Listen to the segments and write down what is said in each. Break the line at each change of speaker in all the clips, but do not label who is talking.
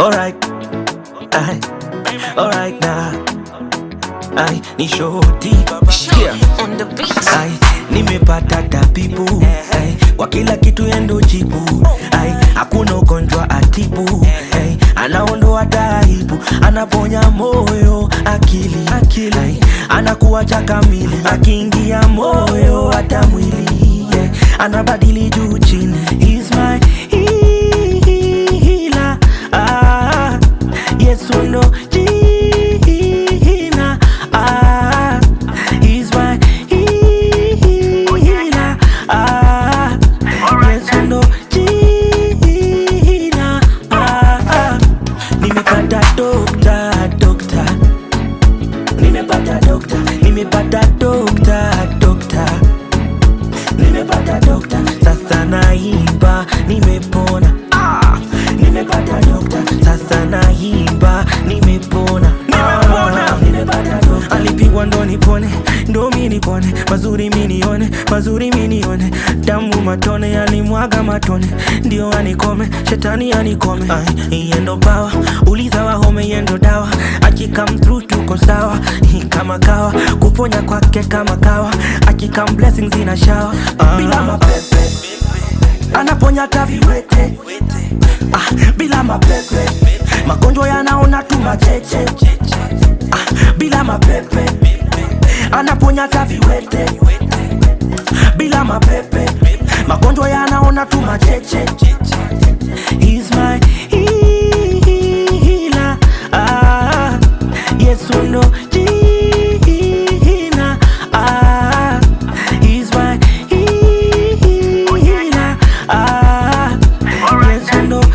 Alright, ay, alright now. Ay, ni shoti. Yeah.
on the beat.
Ay, nimepata tabibu ay, kwa kila kitu yendo jibu ay, hakuna ugonjwa atibu ay, anaondoa taibu, anaponya moyo, akili, akili ay, anakuacha kamili, akiingia moyo hata mwili yeah, anabadili juu chini, He's my healer ah, Yesu ndo jina ah, He's my healer ah, Yesu ndo jina ah, ah. Nimepata dokta dokta Nimepata dokta Nimepata dokta dokta Nimepata dokta Sasa naimba nimepona ah! Nimepata dokta Sasa naimba nimepona nimepona Nimepata dokta Alipigwa ndo nipone ndo mi nipone mazuri mi nione mazuri mi nione damu matone alimwaga matone ndio anikome shetani anikome Ay, yendo bawa uliza wahome yendo dawa akikam through tuko sawa Hi, kama kawa kuponya kwake kama kawa akikam blessings ina shawa bila mapepe anaponya taviwete ah, bila mapepe magonjwa yanaona tu macheche ah, bila mapepe anaponya taviwete bila mapepe magonjwa yanaona tu macheche He's my healer ah, Yesu ndo jina ah, He's my healer ah, Yesu ndo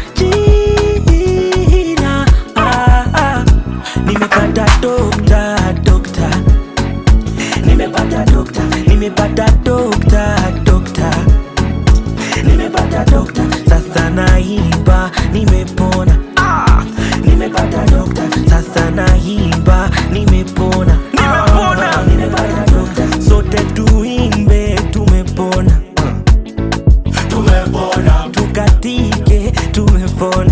jina ah, ah. Nimepata dokta dokta Nimepata dokta Nimepata dokta dokta Nimepata dokta Sasa naimba nimepona ah! Nimepata dokta Sasa naimba nimepona Nimepona Nimepata dokta Sote tuimbe tumepona Tumepona Tukatike tumepona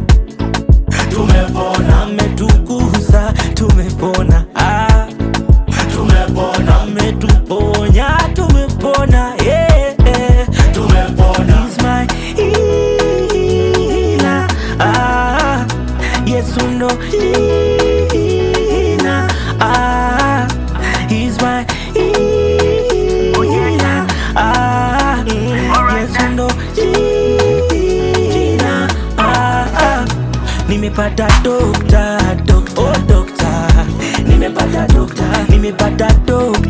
Tumepona Ametukuza tumepona ah! tumepona ametuponya tumepona yeah, yeah. tumepona He's my healer ah, Yesu ndo jina ah, He's my healer ah, Yesu ndo jina ah, ah. Nimepata dokta dokta oh, dokta nimepata dokta nimepata dokta